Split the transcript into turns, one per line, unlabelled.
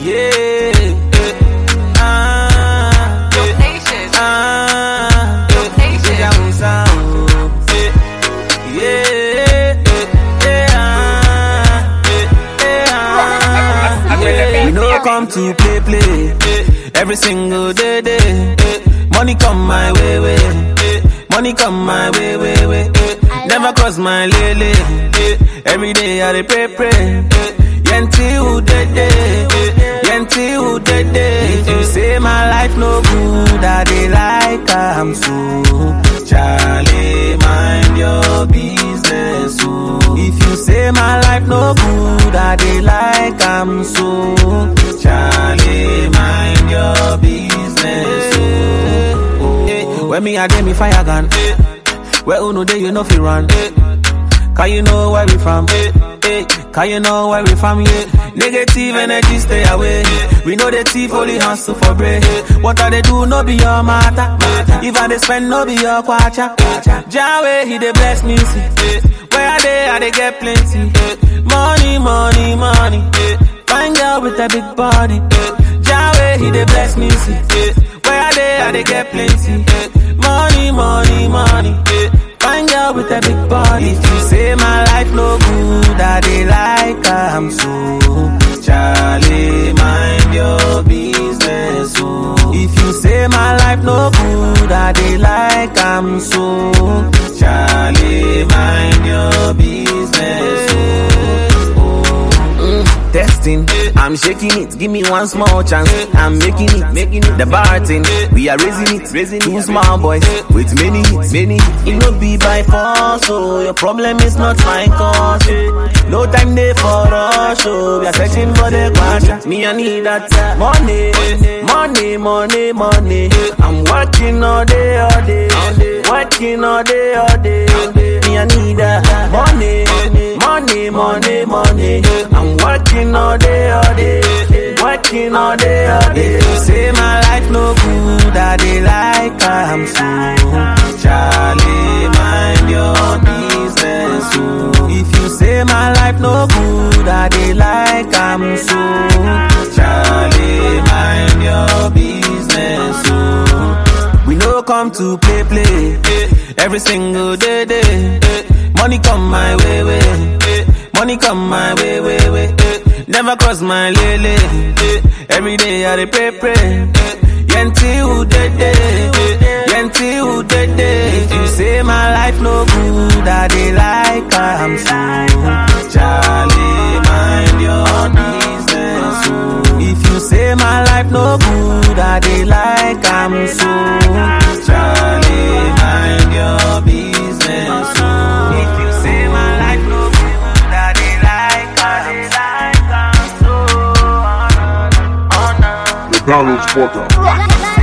Yeah. Ah.
Dope Nation.
Ah.
Dope Nation.
Deja vu sound. Yeah. Yeah. Yeah. Yeah. We no come to play play. Every single day day. Money come my way way. Money come my way way way. Never cross my lele. Every day I dey pray pray. Yenti who dead day. Yenti who dead day. If you say my life no good, I dey like am so. Charlie, mind your business. Oh. If you say my life no good, I dey like am so. Charlie, mind your business. Oh. Oh. Eh, When me a dey me fire gun. Where uno dey you know fi run. Can you know where we from? Hey, can you know where we from? Yeah. Negative energy stay away. We know the thief only hustle for bread. What I they do no be your matter. If I they spend no be your kwacha. Jawe he dey bless me see. Where I dey I dey get plenty. Money, money, money. Find girl with a big body. Jawe he dey bless me see. Where I dey I dey get plenty. Money, money, money. Find girl with a big body. If you say my life no good, I dey like am so. Charlie, mind your business. Oh. If you say my life no good, I dey like am so. Charlie, mind your business. Oh. Oh. Mm, testing, I'm shaking it. Give me one small chance. I'm making it, making it. The bar thing, we are raising it, raising Two small boys with many hits, many. hits. It no be by force, so your problem is not my cause. oh. No time there for rush, oh. We are searching for the quadra. Me I need that uh, money, money, money, money. I'm working all day, all day, working all day, all day. Me I need that money, money, money, money. I'm working all day, all day, working all day, all day. If you say my life no good, I dey like I'm so. Charlie, mind your business. Oh. If you say my life no good, I dey like I'm so. Charlie, mind your business. Oh. We no come to play play. Every single day day. Money come my way way. Money come my way way way. Never cross my lele. Every day I dey pray pray. Yenti who dead day. Yenti who dead day. If you say my life no good, I dey like am so. Charlie, mind your business. Oh. If you say my life no good, I dey like am so. Charlie, mind your business. Oh. If you say my life no good, I dey like am so.
The Donald's Porter.
La, la, la,